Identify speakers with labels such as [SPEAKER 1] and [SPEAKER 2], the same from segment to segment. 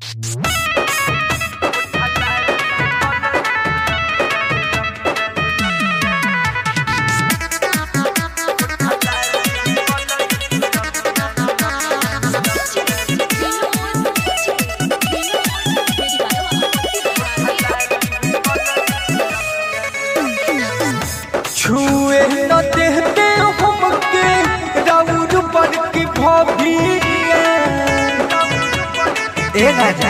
[SPEAKER 1] छुए न देते हमके राउर पर की भभिया ए राजा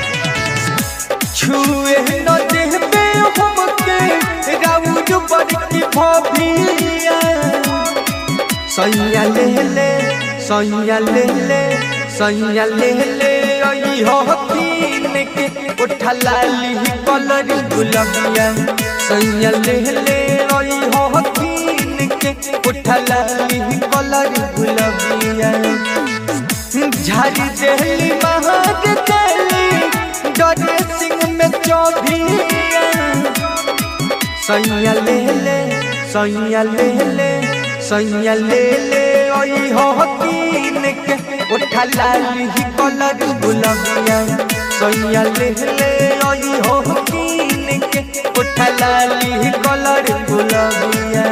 [SPEAKER 1] छुए न देते हमके राउर पर की भभिया सैया ले ले सैया ले ले सैया ले ले आई हो तीन के उठा लाली कलर गुलबिया सैया ले ले आई हो तीन के उठा लाली कलर गुलबिया झाड़ी देली महाद देली डरे सिंह में चौभिया सैया ले ले सैया ले ले सैया ले ले आई हो तीन के उठा लाली कलर गुलबिया सैया ले ले आई हो तीन के उठा लाली कलर गुलबिया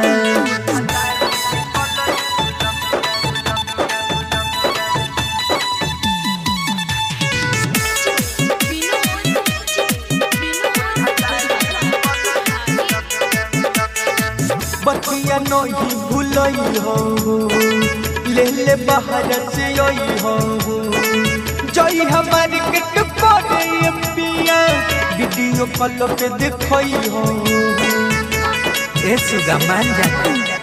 [SPEAKER 1] बतिया नहीं भूलई हो ले ले बाहर से आई हो जई हमारी किट पड़े पिया वीडियो कॉल पे देखई हो ए सुगा मान जा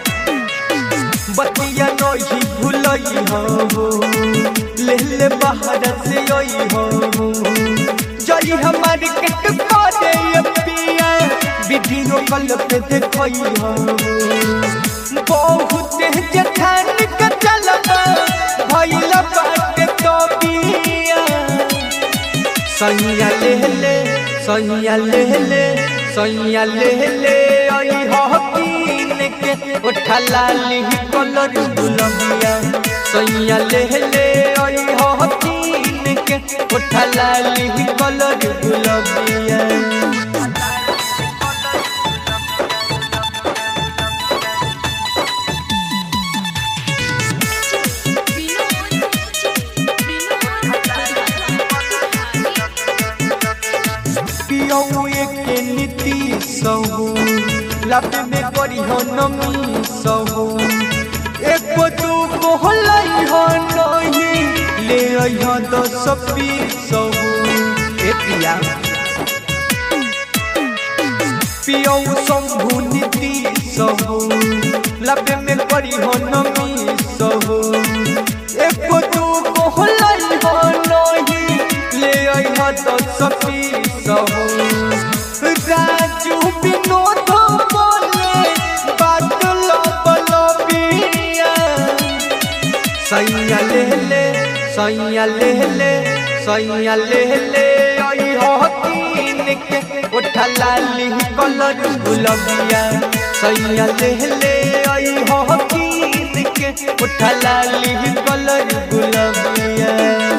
[SPEAKER 1] बतिया नहीं भूलई हो ले ले बाहर से आई हो जई हमारी किट पड़े पिया वीडियो कॉल पे देखई हो बहुत जठान के चलबा भइल बाटे तो बिया सैया ले ले सैया ले ले सैया ले ले आई हो कीन के उठा लाली कलर गुलबिया सैया ले ले आई हो कीन के उठा लाली कलर गुलबिया पियौ के नीति सहु लब में करी हो नमी सहु एक दू को हलाई हो नहीं ले आई हो दस सहु ए पिया पियौ शंभु नीति सहु लब में करी हो नमी सहु एक दू को हलाई हो नहीं ले आई हो दस सहु राजू विनोद बोले बात लबिया सैया ले ले सैया ले ले सैया ले ले आई हो तीन के उठा लाली कलर गुलबिया सैया ले ले आई हो तीन के उठा लाली कलर गुलबिया